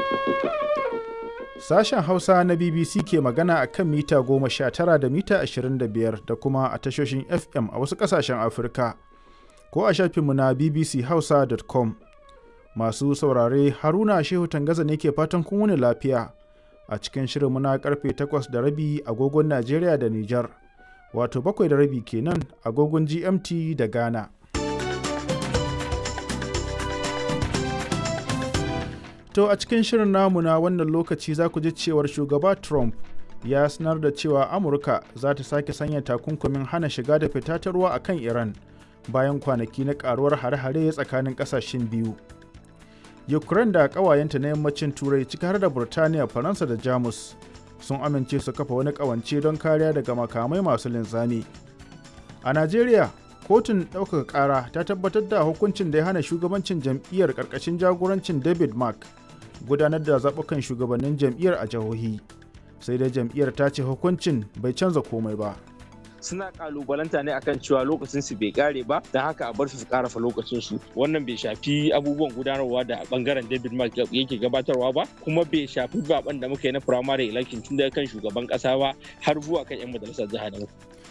Sashen Hausa na BBC ke magana a kan mita 19 da mita 25 da kuma a tashoshin FM a wasu ƙasashen Afirka, ko a shafinmu na bbchausa.com. Masu saurare Haruna Shehu Tangaza ne ke fatan kun wuni lafiya a cikin shirinmu na karfe 8 da rabi agogon Najeriya da Nijar, wato 7 da rabi kenan agogon GMT da Ghana. To a cikin shirin namu na wannan lokaci za ku ji cewar shugaba Trump ya sanar da cewa Amurka za ta sake sanya takunkumin hana shiga da fita ta ruwa a kan Iran bayan kwanaki na karuwar hare-hare tsakanin kasashen biyu. Ukraine da ƙawayenta na yammacin Turai ciki har da Burtaniya, Faransa da Jamus sun amince su kafa wani ƙawance don kariya daga makamai masu linzami. A Najeriya, kotun ɗaukaka ƙara ta tabbatar da hukuncin da ya hana shugabancin jam'iyyar ƙarƙashin jagorancin David Mark gudanar da zaɓukan shugabannin jam'iyyar a jihohi sai dai jam'iyyar ta ce hukuncin bai canza komai ba suna kalubalanta ne akan cewa lokacin su bai kare ba don haka a bar su su karafa lokacin su wannan bai shafi abubuwan gudanarwa da bangaren David Mark yake gabatarwa ba kuma bai shafi zaben da muka yi na primary election tun daga kan shugaban kasa ba har zuwa kan yan majalisar jiha da